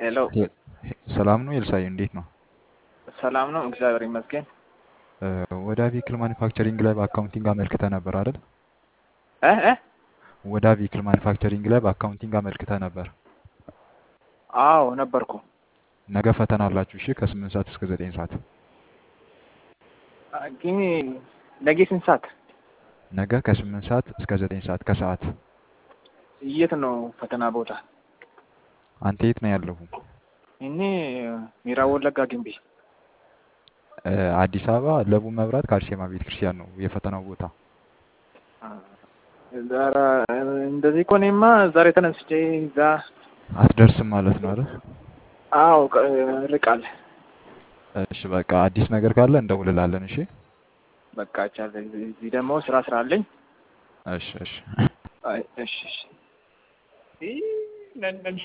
ሄሎ ሰላም ነው ኤልሳዬ፣ እንዴት ነው? ሰላም ነው፣ እግዚአብሔር ይመስገን። ወደ ቪክል ማኒፋክቸሪንግ ላይ በአካውንቲንግ አመልክተ ነበር አይደል? እ እ ወደ ቪክል ማኒፋክቸሪንግ ላይ በአካውንቲንግ አመልክተ ነበር። አዎ ነበርኩ። ነገ ፈተና አላችሁ። እሺ፣ ከስምንት ሰዓት እስከ ዘጠኝ ሰዓት። ግን ነገ ስንት ሰዓት? ነገ ከስምንት ሰዓት እስከ ዘጠኝ ሰዓት ከሰዓት። የት ነው ፈተና ቦታ? አንተ የት ነው ያለሁ? እኔ ምዕራብ ወለጋ ግንቢ። አዲስ አበባ ለቡ መብራት ከአርሴማ ቤተ ክርስቲያን ነው የፈተናው ቦታ። ዛሬ እንደዚህ እኮ እኔማ ዛሬ ተነስቼ እዛ አትደርስም ማለት ነው አይደል? አዎ ርቃል። እሺ በቃ አዲስ ነገር ካለ እንደውልላለን። እሺ በቃ ቻለ። እዚህ ደግሞ ስራ ስራ አለኝ። እሺ እሺ አይ እሺ እሺ